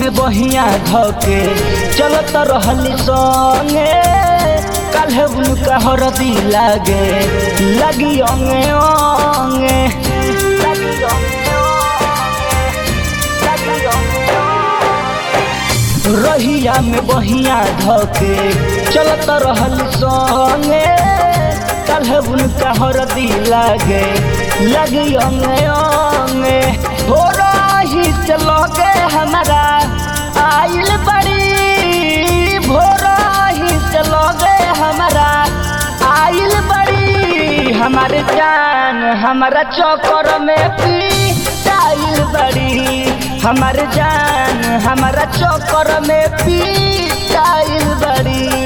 में बहिया धके चलत रहली संगे काल्हे उनका हरदी लागे लगी अंगे अंगे लगी अंगे अंगे, लगी अंगे अंगे। रहिया में बहिया धके चलत रहली संगे काल्हे उनका हरदी लागे लगी अंगे अंगे हो रही से लगे हमारा आइल बड़ी भोरही से लगे हमारा आइल बड़ी हमारे जान हमारा चौकर में पीटाइल बड़ी हमारे जान हमारा चौकर में पीटाइल बड़ी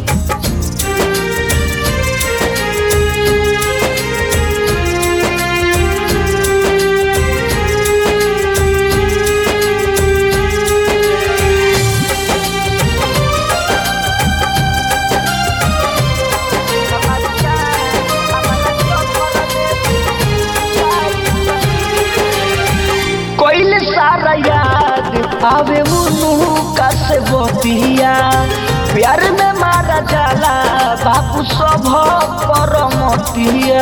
कोइल सारा याद आवे मुनु का से बतिया प्यार में मारा जाला बापू सब परमतिया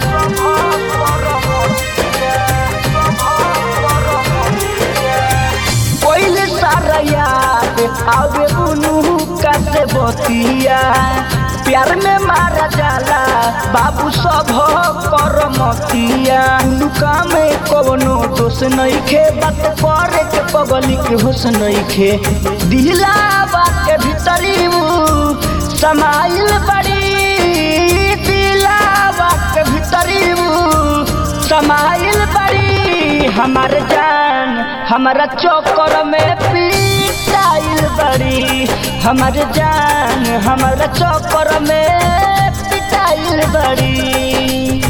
कोइल सारा याद आवे मुनु का से बतिया प्यार में मारा जाला बाबू सब करमतिया लुका में कवनो दोष नहीं खे बात करे के पगली के होश नहीं खे दिला बात के भीतरी ऊ समाइल बड़ी दिला बात के भीतरी ऊ समाइल बड़ी हमार जान हमारा चौकर में पिटाइल बड़ी हमार जान हमारा चौकर में पिटाइल बड़ी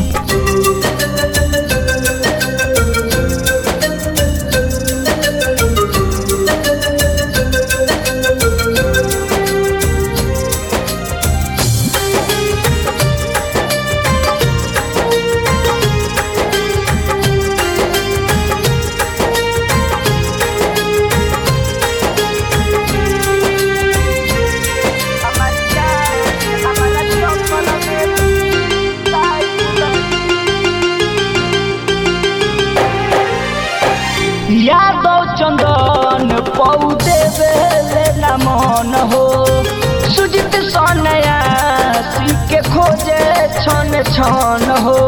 यादव चंदन पौधे बेले न मन हो सुजित सोनया सी के खोजे छन छन हो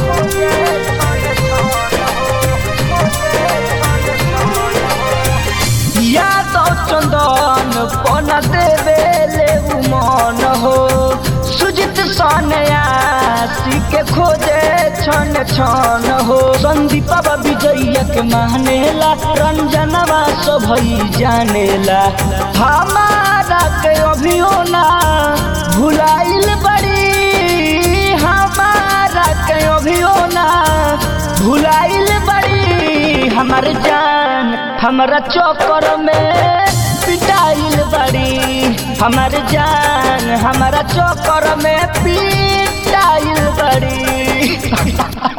यादव चंदन पन देवेले उमन हो सुजित सोनया सी के खोजे छन छन हो संदीप विजय के मानेला रंजनवा सभई जानेला हमारा के अभियो ना भुलाइल बड़ी हमारा के अभियो ना भुलाइल बड़ी हमार जान हमारा चौकर में पिटाइल बड़ी हमार जान हमारा चौकर में पिटाइल बड़ी